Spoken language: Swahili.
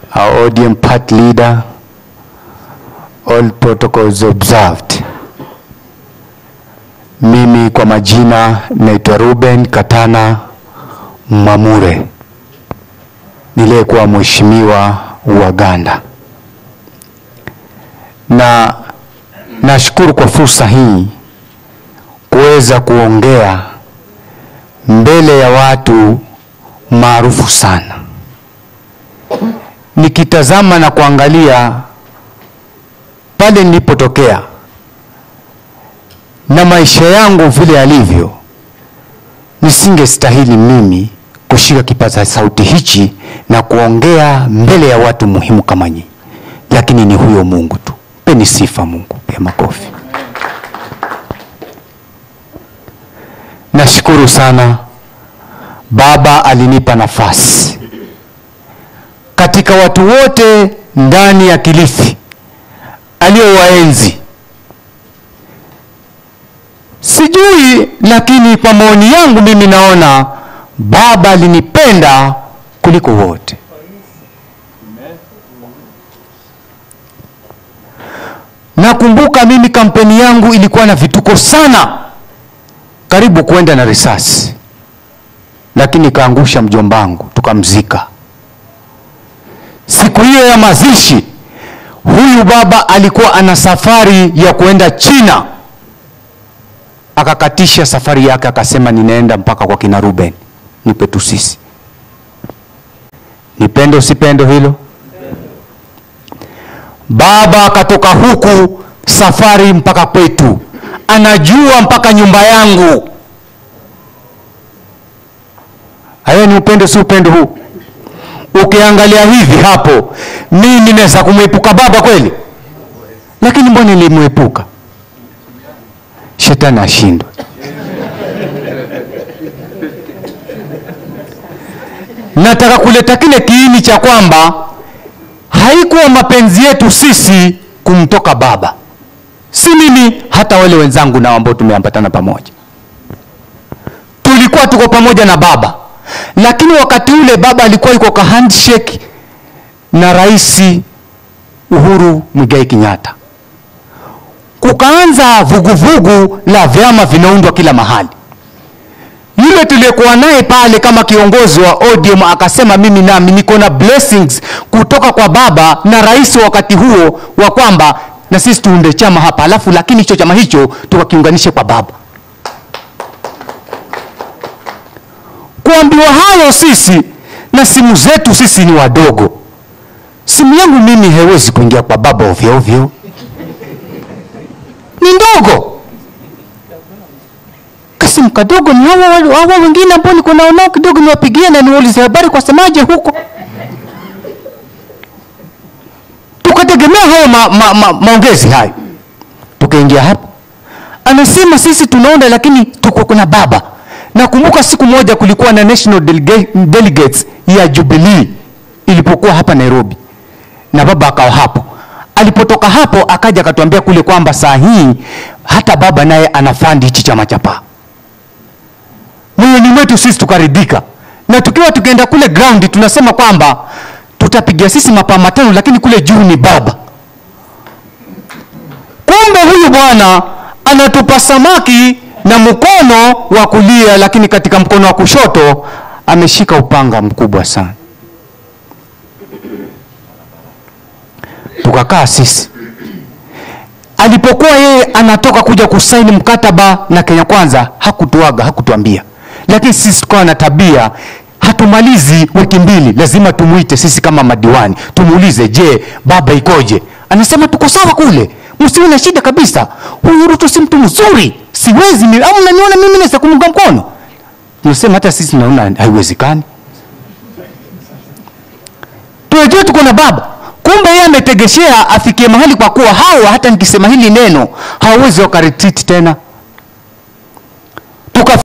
our ODM part leader, all protocols observed. Mimi kwa majina naitwa Ruben Katana Mwamure, niliyekuwa mheshimiwa wa Uganda, na nashukuru kwa fursa hii kuweza kuongea mbele ya watu maarufu sana. Nikitazama na kuangalia pale nilipotokea na maisha yangu vile yalivyo, nisingestahili mimi kushika kipaza sauti hichi na kuongea mbele ya watu muhimu kama nyinyi, lakini ni huyo Mungu tu. Peni sifa Mungu ya makofi. Nashukuru sana Baba alinipa nafasi katika watu wote ndani ya Kilifi aliyowaenzi sijui, lakini kwa maoni yangu mimi naona Baba alinipenda kuliko wote. Nakumbuka mimi kampeni yangu ilikuwa na vituko sana, karibu kwenda na risasi, lakini kaangusha mjombangu, tukamzika. Siku hiyo ya mazishi, huyu baba alikuwa ana safari ya kuenda China, akakatisha safari yake, akasema ninaenda mpaka kwa kina Ruben, nipe tu sisi. Nipende usipendo hilo Baba akatoka huku safari mpaka kwetu, anajua mpaka nyumba yangu. Hayo ni upendo, si upendo huu? Ukiangalia hivi hapo, mimi naweza kumwepuka baba kweli? Lakini mbona nilimwepuka? Shetani ashindwe. Nataka kuleta kile kiini cha kwamba haikuwa mapenzi yetu sisi kumtoka baba, si mimi, hata wale wenzangu nao ambao tumeambatana pamoja, tulikuwa tuko pamoja na baba, lakini wakati ule baba alikuwa yuko ka handshake na Rais Uhuru Muigai Kenyatta, kukaanza vuguvugu la vyama vinaundwa kila mahali. Yule tuliyekuwa naye pale kama kiongozi wa ODM akasema, mimi nami niko na blessings kutoka kwa baba na rais wakati huo wa kwamba na sisi tuunde chama hapa, alafu lakini hicho chama hicho tukakiunganishe kwa baba. Kuambiwa hayo sisi na simu zetu sisi ni wadogo, simu yangu mimi haiwezi kuingia kwa baba ovyo ovyo, ni ndogo kasimu kadogo ni hawa hawa wengine ambao niko nao nao kidogo, niwapigie na niwaulize habari kwa semaje huko. Tukategemea hayo ma, ma, ma, maongezi hayo, tukaingia hapo, anasema sisi tunaunda, lakini tuko kuna baba. Nakumbuka siku moja kulikuwa na national delega, delegates ya Jubilee ilipokuwa hapa Nairobi, na baba akawa hapo. Alipotoka hapo akaja akatuambia kule kwamba saa hii hata baba naye anafandi hichi chama cha PAA moyoni mwetu sisi tukaridhika, na tukiwa tukienda kule ground tunasema kwamba tutapiga sisi mapaa matano, lakini kule juu ni baba. Kumbe huyu bwana anatupa samaki na mkono wa kulia, lakini katika mkono wa kushoto ameshika upanga mkubwa sana. Tukakaa sisi alipokuwa yeye anatoka kuja kusaini mkataba na Kenya Kwanza, hakutuaga hakutuambia lakini sisi tukawa na tabia, hatumalizi wiki mbili, lazima tumuite sisi kama madiwani, tumuulize, je, baba ikoje? Anasema tuko sawa kule, msiwe na shida kabisa. Huyu Ruto si mtu mzuri, siwezi mimi, au mnaniona mimi naweza kumunga mkono? Tunasema hata sisi tunaona haiwezekani, tunajua tuko na baba. Kumbe yeye ametegeshea afikie mahali, kwa kuwa hawa hata nikisema hili neno hawawezi wakaretreat tena